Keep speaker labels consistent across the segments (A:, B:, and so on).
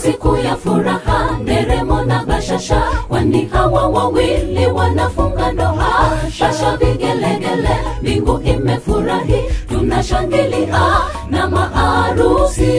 A: siku ya furaha, nderemo na bashasha, kwani hawa wawili wanafunga ndoa. Shasha vigelegele, mbingu imefurahi, tunashangilia na maarusi.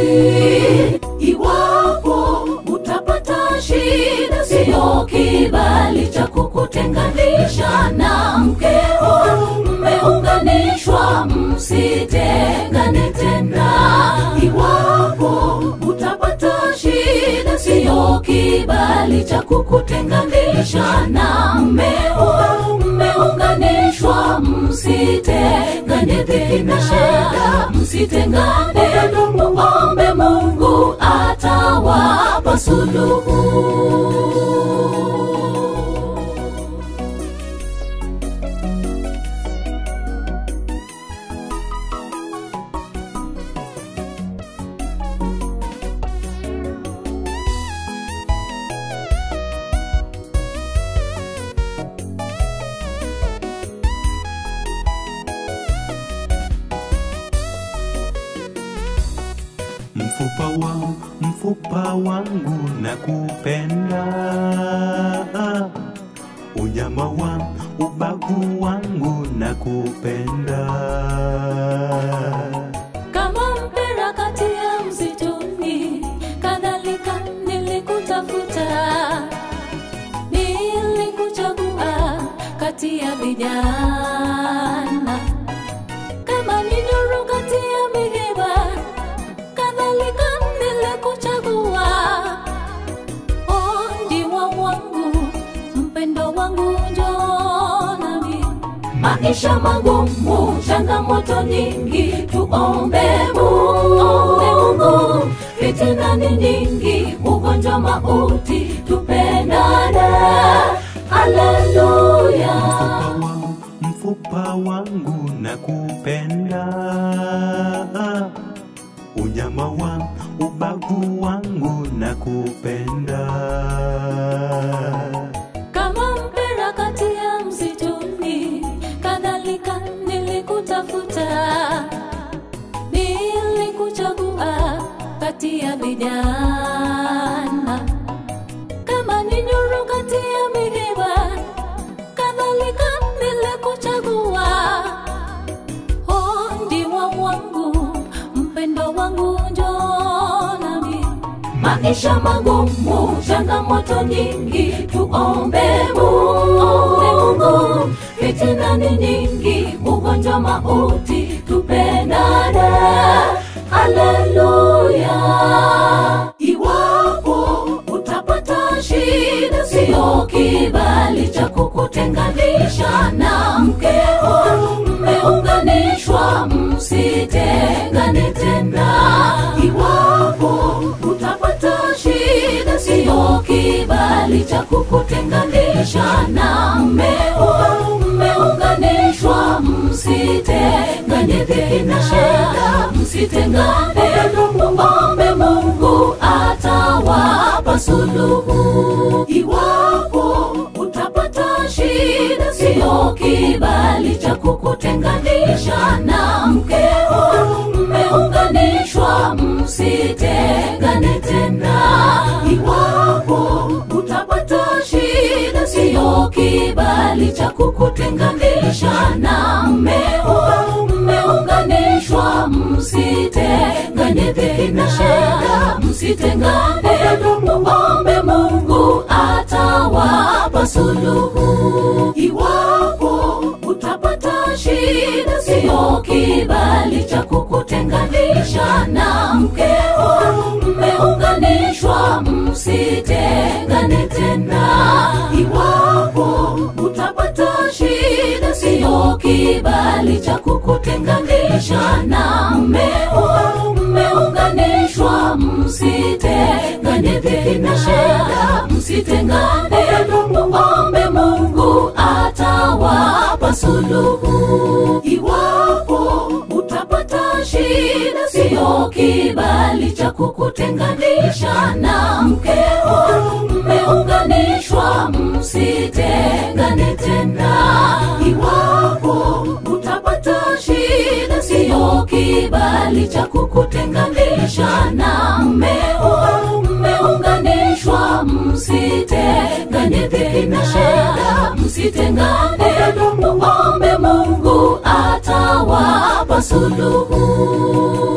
A: Iwapo utapata shida, siyo kibali cha kukutenganisha na mkeo, mmeunganishwa, msitengane tena. Iwapo utapata shida, siyo kibali cha kukutenganisha na mmeo, mmeunganishwa, msitengane tena. Msitengane, muombe Mungu atawapa suluhu.
B: mfupa wa mfupa wangu na kupenda unyama wa ubavu wangu na kupenda
A: kama mpira kati ya msituni, kadhalika nilikutafuta, nilikuchagua kati ya vijana, kama ni nuru kati ya miiba, kadhalika nilikuchagua, oh, ndiwa wangu, mpendo wangu, njoo nami maisha magumu, changamoto nyingi, tuombe Mungu. Fitina ni nyingi, ugonjwa, mauti, tupendane. Haleluya.
B: mfupa wa mfupa wangu na kupenda unyama wa ubavu wangu na kupenda
A: Kama mpira kati ya msituni, kadhalika nilikutafuta, nilikuchagua kati ya vijana, kama ni nuru kati ya miiba, kadhalika nilikuchagua, oh, ndiwa wangu, mpendo wangu, njoo nami maisha magumu, changamoto nyingi, tuombe Mungu. Fitina ni nyingi, ugonjwa, mauti, tupendane. Haleluya. Iwapo utapata shida, siyo kibali cha kukutenganisha na mkeo, mmeunganishwa, msitengane tena. Iwapo utapata shida, siyo kibali cha kukutenganisha na mmeo, mmeunganishwa, msitengane tena. Msitengane, muombe Mungu atawapa suluhu. Iwapo utapata shida, siyo kibali cha kukutenganisha na mkeo, mmeunganishwa, msitengane tena. Iwapo utapata shida, siyo kibali cha kukutenganisha na mmeo, mmeunganishwa, msitengane tena. Msitengane, muombe Mungu atawapa suluhu. Iwapo utapata shida, siyo kibali cha kukutenganisha na mkeo, mmeunganishwa, msitengane tena. Iwapo utapata shida, siyo kibali cha kukutenganisha na mmeo, mmeunganishwa, msitengane tena. Msitengane, muombe Mungu atawapa suluhu. Iwapo utapata shida, siyo kibali cha kukutenganisha na mkeo, mmeunganishwa, msitengane tena. Iwapo utapata shida, siyo kibali cha kukutenganisha na mmeo, mmeunganishwa dhiki na shida msitengane muombe mungu atawapa suluhu